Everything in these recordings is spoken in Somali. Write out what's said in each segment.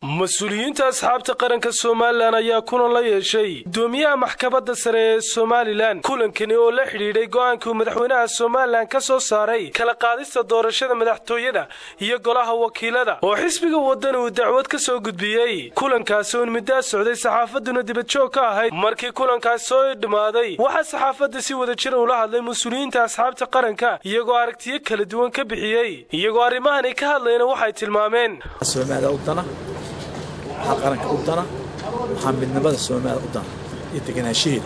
mas-uuliyiinta asxaabta qaranka somalilan ayaa kulan la yeeshay gudoomiyaha maxkamadda sare ee somalilan kulankani oo la xidhiidhay go'aankuu madaxweynaha somalilan ka soo saaray kala qaadista doorashada madaxtooyada iyo golaha wakiilada oo xisbiga waddan uu dacwad ka soo gudbiyey kulankaasi uun middaa socday saxaafadduna dibadjoog ka ahayd markii kulankaas soo dhammaaday waxaa saxaafadda si wada jira ula hadlay mas-uuliyiinta asxaabta qaranka iyagoo aragtiyo kala duwan ka bixiyey iyagoo arrimahani ka hadlayna waxay tilmaameen waxaa qaranka u dana waxaa midnimada soomaalida u dana iyo deganaanshaheeda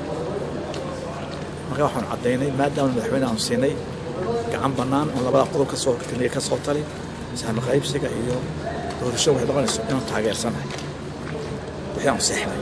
marka waxaanu caddaynay maadaama madaxweyne aanu siinay gacan bannaan oon labada qodob ka soo horkaniya ka soo talin saami qaybsiga iyo doorasho waxay noqonayso inaanu taageersanahay wixii aanu seexnay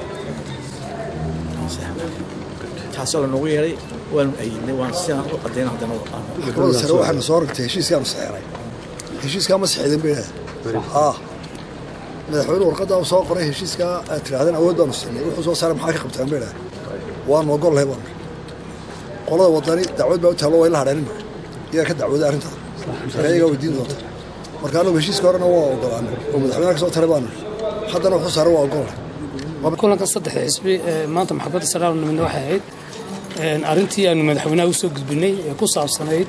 aanu seexnay taasoo lanoogu yeedhay waanu ayidnay waanu sidaan u caddayna haddana maxkamadda sare waxaanu soo rogtay heshiiskaanu saxeeray heshiiskaa ma saxeedin bay idhahdeen madaxweyne warqadda u soo qoray heshiiskaa aad tidhahdeen awood baanu siinay wuxuu soo saaray maxaa ka qabtaan bay idhahdeen waanu ogol lahay baanu qolada wadani dacwad baa u taallo way la hadheenin iyaga ka dacwooday arrintaa marka iyagaa weydiin doonta marka anagu heshiiska horena waa ogolaanay oo madaxweynaha ka soo taray baanu haddana wuxuu saaray waa ogol lahay kulanka saddexda xisbi maanta maxkamadda sare aanu nimidna waxay ahayd arrintii aanu madaxweynaha u soo gudbinay ee ku saabsanayd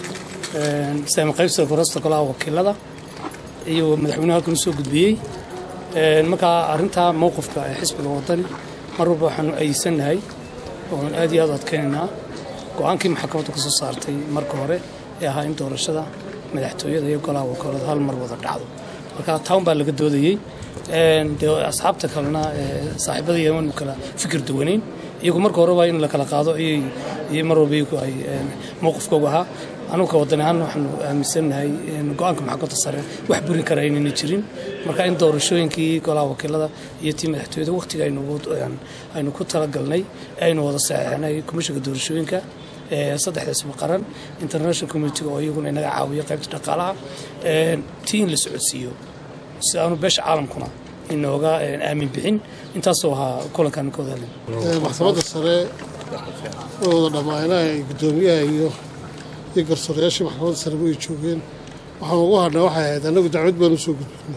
saami qaybsiga korasta golaha wakiilada iyo madaxweynuhu halkan u soo gudbiyey markaa arrintaa mowqifka ee xisbiga wadani mar walba waxaanu aysannahay oon aad iyo aad u adkaynaynaa go-aankii maxkamaddu ka soo saartay marka hore ee ahaa in doorashada madaxtooyada iyo golaha wakiilada hal mar wada dhacdo marka town baa laga doodayey dee asxaabta kalena saaxiibada yamanu kala fikir duwanayn iyagu marka horeba in la kala qaado ayay mar walba iyagu ay mowqifkoogu ahaa anugu ka wadan ahaan waxaanu aaminsannahay go-aanka maxkamadda sare wax burin kara aynayna jirin marka in doorashooyinkii golaha wakiilada iyo tii madaxtooyada wakhtiga aynu ku talagalnay aynu wada saxeixnay komishinka doorashooyinka saddexda isma qaran international communitiga oo iyaguna inaga caawiyo qaybta dhaqaalaha tii in la socodsiiyo si aanu beesha caalamkuna inooga aamin bixin intaasoo ahaa kulankaan ka wada maxkamadda sare oo wada dhammaanaha gudoomiyaha iyo iyo garsoorayaashii maxkamadda sare way joogeen waxaan ugu hadhnay waxay ahayd annagu dacwad baan u soo gudbinay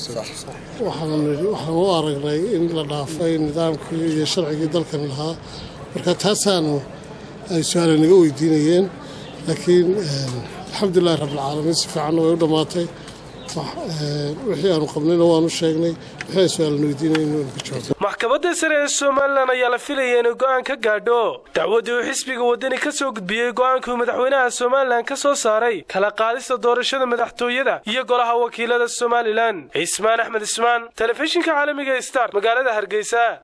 waxaan u aragnay in la dhaafay nidaamkii iyo sharcigii dalkan lahaa marka taasaanu ay su-aala naga weydiinayeen laakiin alxamdulilahi rabbilcaalamiin si fiicanna way u dhammaatay wixii aanu qabnayna waanu sheegnay wixii ay su-aalana weydiinayeen waanu ka jawaabay maxkamadda sare ee somalilan ayaa la filaya inuu go'aan ka gaadho dacwaddii uu xisbiga waddani ka soo gudbiyey go'aankuu madaxweynaha somalilan ka soo saaray kala qaadista doorashada madaxtooyada iyo golaha wakiilada somalilan cismaan axmed ismaan telefishinka caalamiga star magaalada hargeysa